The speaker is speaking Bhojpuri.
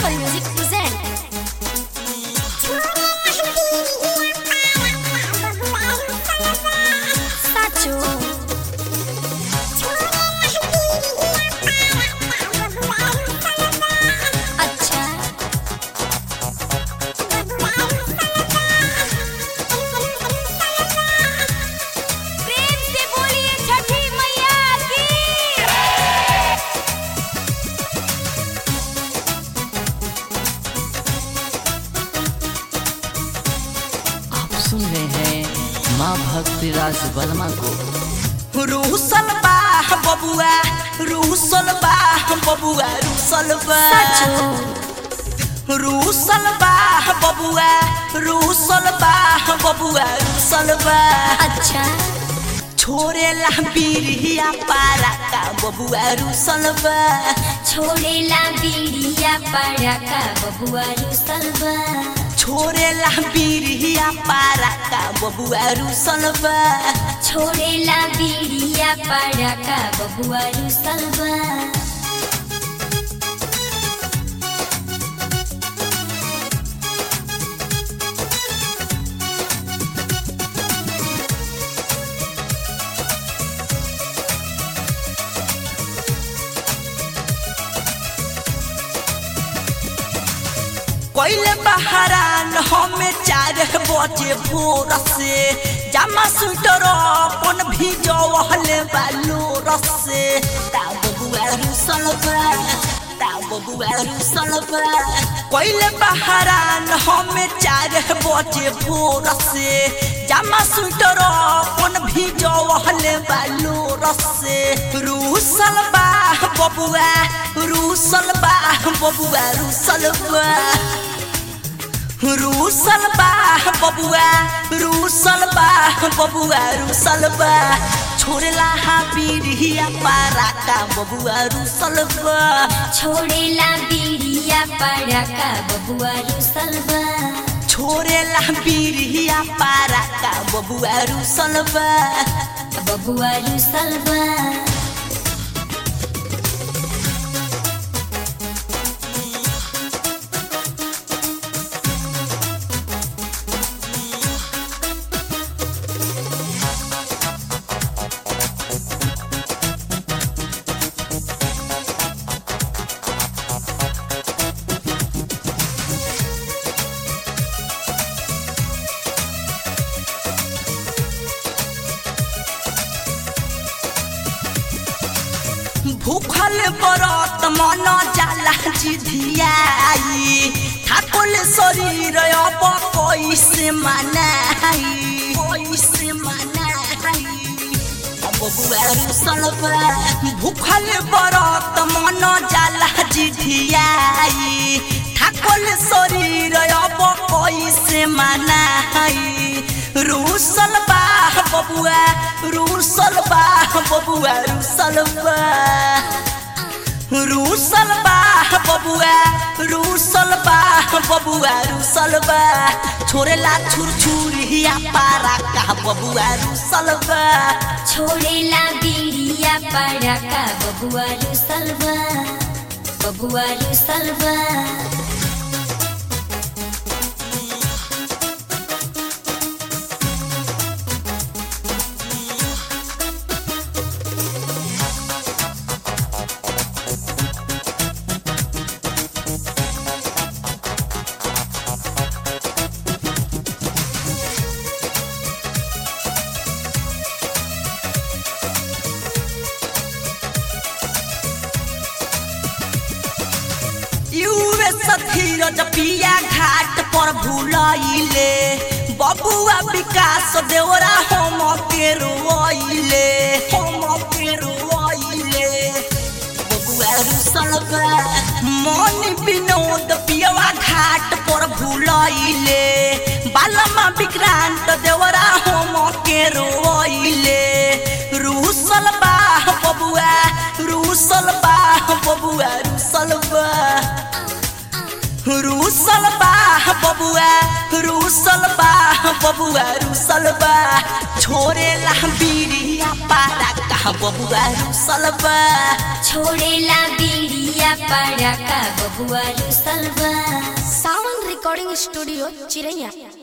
Global Music present. Sacho. अच्छा प्रेम से बोलिए छठी मैया की आप सुन रहे हैं माँ भक्ति राज वर्मा को रूसल बा बबुआ रूसल बा बबुआ रूसल बा रूसल बा बबुआ रूसल बा बबुआ रूसल बा अच्छा छोरे ला बीरिया पारा का बबुआ रूसल बा छोड़ेला बीड़िया पड़ा का बबुआ रुसल बा छोरे ला बीरिया पारा का बबुआ रूसल बा छोड़ेला बीड़िया पड़ा का बबुआ रुसल बा कोइले बहरान हमें चार बजे भोर से जामा स्वेटर अपन भिजवले बालू रसे ता बबुआ रुसल बा ता बबुआ रुसल बा कोइले बहरान हमें चार बजे भोर से जामा स्वेटर अपन भिजवले बालू रसे रुसल बा बबुआ रुसल बा बबुआ रुसल बा रूसल बा बबुआ रूसल बा बबुआ रूसल बा छोड़ला हा बीरिया पारा का बबुआ रूसल बा छोड़ेला बीड़िया पड़ा का बबुआ रुसल बा छोड़ेला बीरिया पारा का बबुआ रूसल बा बबुआ रुसल बा भूखल बरत मन जाला जिधियाई ठाकुर शरीर अब कैसे मनाई कैसे मनाई बबुआ रुसल बा भूखल बरत मन जाला जिधियाई ठाकुर शरीर अब कैसे मनाई रूसल बा बबुआ रूसल बा बबुआ रूसल बा रूसल बा बबुआ रूसल बा बबुआ रूसल बा छोरेला छुर छुरिया पारा का बबुआ रूसल बा छोड़ेला बीड़िया पड़ा का बबुआ रुसल बा बबुआ रुसल बा युवे सथीर पिया घाट पर भूलैले बबुआ विकास देवरा हम के रोइले हम के रोइले बबुआ रुसल बा मन विनोद पियवा घाट पर भूलैले बालमा विक्रांत देवरा हम के रोइले रुसल बा बबुआ रुसल बा बबुआ रुसल बा रूसल बा बबुआ रूसल बा बबुआ रूसल बा छोरे ला बीरिया पारा का बबुआ रूसल बा छोड़ेला बीड़िया बिरिया पड़ाका बबुआ रुसल बा सावन रिकॉर्डिंग स्टूडियो चिरैया